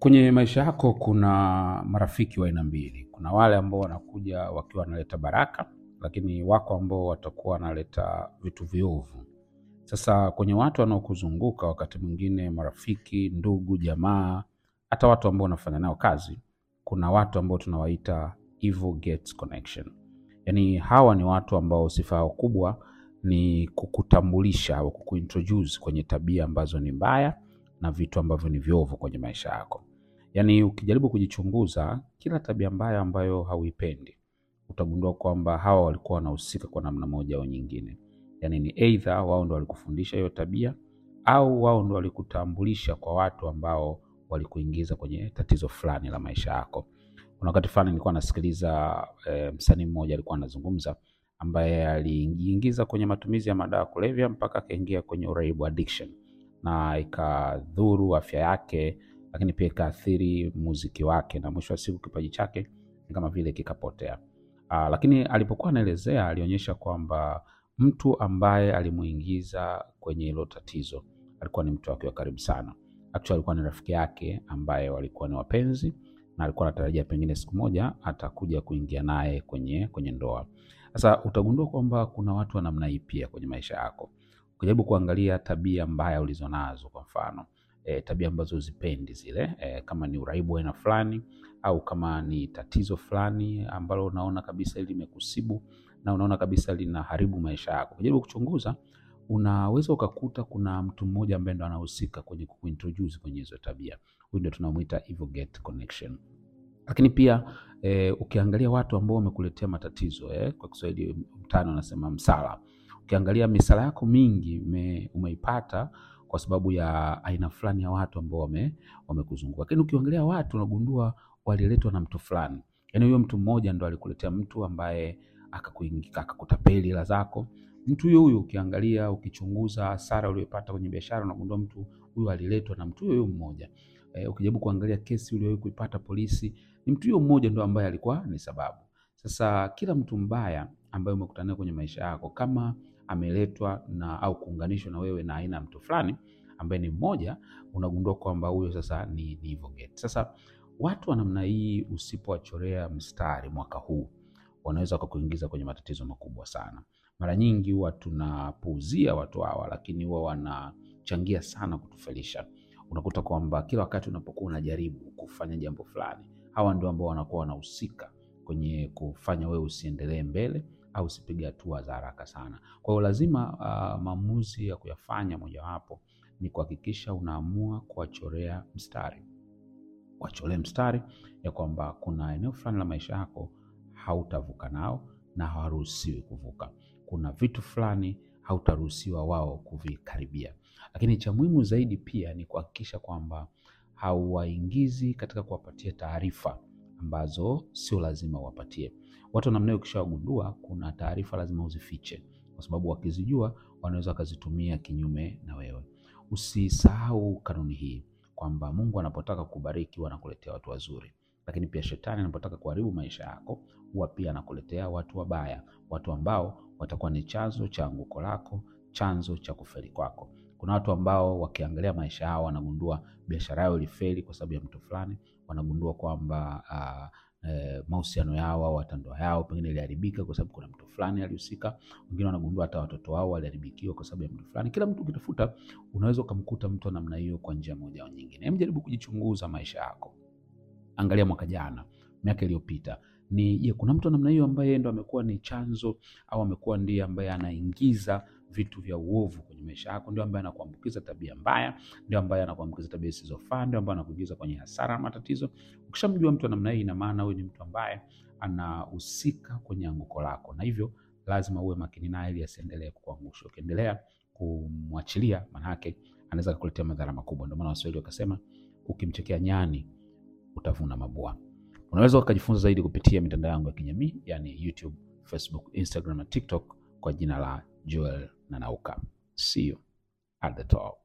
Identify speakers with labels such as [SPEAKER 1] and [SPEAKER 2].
[SPEAKER 1] Kwenye maisha yako kuna marafiki wa aina mbili. Kuna wale ambao wanakuja wakiwa wanaleta baraka, lakini wako ambao watakuwa wanaleta vitu viovu. Sasa kwenye watu wanaokuzunguka, wakati mwingine marafiki, ndugu, jamaa, hata watu ambao unafanya nao kazi, kuna watu ambao tunawaita evil gates connection. Yaani hawa ni watu ambao sifa yao kubwa ni kukutambulisha au kukuintroduce kwenye tabia ambazo ni mbaya na vitu ambavyo ni viovu kwenye maisha yako. Yaani ukijaribu kujichunguza, kila tabia mbaya ambayo hauipendi, utagundua kwamba hawa walikuwa wanahusika kwa namna moja au nyingine. Yaani ni either wao ndo walikufundisha hiyo tabia au wao ndo walikutambulisha kwa watu ambao walikuingiza kwenye tatizo fulani la maisha yako. Kuna wakati fulani nilikuwa nasikiliza e, msanii mmoja alikuwa anazungumza ambaye alijiingiza kwenye matumizi ya madawa ya kulevya mpaka akaingia kwenye uraibu addiction, na ikadhuru afya yake, lakini pia ikaathiri muziki wake, na mwisho wa siku kipaji chake ni kama vile kikapotea. Aa, lakini alipokuwa anaelezea alionyesha kwamba mtu ambaye alimuingiza kwenye hilo tatizo alikuwa ni mtu wake wa karibu sana. Actually alikuwa ni rafiki yake ambaye walikuwa ni wapenzi na alikuwa anatarajia pengine siku moja atakuja kuingia naye kwenye kwenye ndoa. Sasa utagundua kwamba kuna watu wa namna hii pia kwenye maisha yako. Ukijaribu kuangalia tabia mbaya ulizonazo, kwa mfano e, tabia ambazo uzipendi zile e, kama ni uraibu wa aina fulani au kama ni tatizo fulani ambalo unaona kabisa hili limekusibu na unaona kabisa linaharibu maisha yako, ukijaribu kuchunguza unaweza ukakuta kuna mtu mmoja ambaye ndo anahusika kwenye kuintroduce kwenye hizo tabia. Huyu ndio tunamuita evil gate connection. Lakini pia e, ukiangalia watu ambao wamekuletea matatizo eh, kwa Kiswahili mtani wanasema msala. Ukiangalia misala yako mingi ume, umeipata kwa sababu ya aina fulani ya watu ambao wame wamekuzunguka. Lakini ukiangalia watu unagundua waliletwa na mtu fulani, yaani huyo mtu mmoja ndo alikuletea mtu ambaye akakuingia akakutapeli hela zako. Mtu huyo huyo ukiangalia, ukichunguza hasara uliyopata kwenye biashara, unagundua mtu huyo aliletwa na mtu huyo huyo mmoja. E, ukijaribu kuangalia kesi uliyowahi kuipata polisi, ni mtu huyo mmoja ndo ambaye alikuwa ni sababu. Sasa kila mtu mbaya ambaye umekutana naye kwenye maisha yako, kama ameletwa na au kuunganishwa na wewe na aina ya mtu fulani ambaye ni mmoja, unagundua kwamba huyo sasa ni, ni evil gate. Sasa watu wa namna hii usipowachorea mstari mwaka huu wanaweza wakakuingiza kwenye matatizo makubwa sana. Mara nyingi huwa tunapuuzia watu hawa, lakini huwa wanachangia sana kutufelisha. Unakuta kwamba kila wakati unapokuwa unajaribu kufanya jambo fulani, hawa ndio ambao wanakuwa wanahusika kwenye kufanya wewe usiendelee mbele au usipige hatua za haraka sana. Kwa hiyo lazima uh, maamuzi ya kuyafanya mojawapo ni kuhakikisha unaamua kuwachorea mstari, wacholee mstari ya kwamba kuna eneo fulani la maisha yako hautavuka nao na hawaruhusiwi kuvuka. Kuna vitu fulani hautaruhusiwa wao kuvikaribia. Lakini cha muhimu zaidi pia ni kuhakikisha kwamba hauwaingizi katika kuwapatia taarifa ambazo sio lazima uwapatie. Watu namna hiyo ukishawagundua, kuna taarifa lazima uzifiche, kwa sababu wakizijua wanaweza wakazitumia kinyume na wewe. Usisahau kanuni hii kwamba Mungu anapotaka kubariki huwa anakuletea watu wazuri, lakini pia shetani anapotaka kuharibu maisha yako huwa pia anakuletea watu wabaya, watu ambao watakuwa ni chanzo cha anguko lako, chanzo cha kufeli kwako. Kuna watu ambao wakiangalia maisha yao wanagundua biashara yao ilifeli kwa sababu ya mtu fulani, wanagundua kwamba uh, eh, mahusiano yao au hata ndoa yao pengine iliharibika kwa sababu kuna mtu fulani alihusika. Wengine wanagundua hata watoto wao waliharibikiwa kwa sababu ya mtu fulani. Kila mtu ukitafuta, unaweza ukamkuta mtu wa namna hiyo kwa njia moja au nyingine. Hebu jaribu kujichunguza maisha yako, angalia mwaka jana, miaka iliyopita ni je, kuna mtu wa namna hiyo ambaye ndo amekuwa ni chanzo au amekuwa ndiye ambaye anaingiza vitu vya uovu kwenye maisha yako, ndio ambaye anakuambukiza tabia mbaya, ndio ambaye anakuambukiza tabia zisizofaa, ndio ambaye anakuingiza kwenye hasara na matatizo. Ukishamjua mtu wa namna hii, ina maana huyu ni mtu ambaye anahusika kwenye anguko lako, na hivyo lazima uwe makini naye ili asiendelee kukuangusha. Ukiendelea kumwachilia, manake anaweza kukuletea madhara makubwa. Ndio maana Waswahili wakasema, ukimchekea nyani utavuna mabua. Unaweza ukajifunza zaidi kupitia mitandao yangu ya kijamii yani YouTube, Facebook, Instagram na TikTok kwa jina la Joel Nanauka. See you at the top.